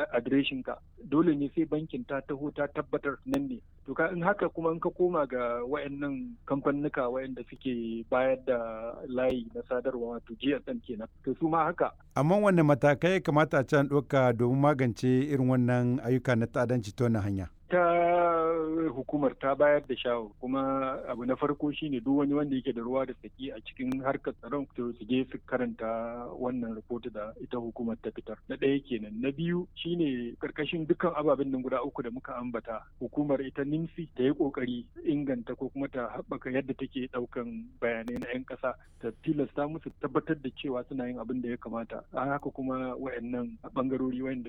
adireshin ka dole ne sai bankin ta taho ta tabbatar nan ne to ka in haka kuma in ka koma ga wayannan kamfanuka wayanda suke bayar da layi na sadarwa wato GSM kenan to su ma haka amma wanne matakai kamata a can ɗauka domin magance irin wannan ayyuka na ta'addanci ta wannan hanya ta hukumar ta bayar da shawo kuma abu na farko shine duk wani wanda yake da ruwa da tsaki a cikin harkar tsaron to su je su karanta wannan rahoto da ita hukumar ta fitar na ɗaya kenan na biyu shine karkashin dukkan ababen nan guda uku da muka ambata hukumar ita nimsi ta yi kokari inganta ko kuma ta haɓaka yadda take ɗaukan bayanai na 'yan ƙasa ta tilasta musu tabbatar da cewa suna yin abin da ya kamata a haka kuma wayannan bangarori wayanda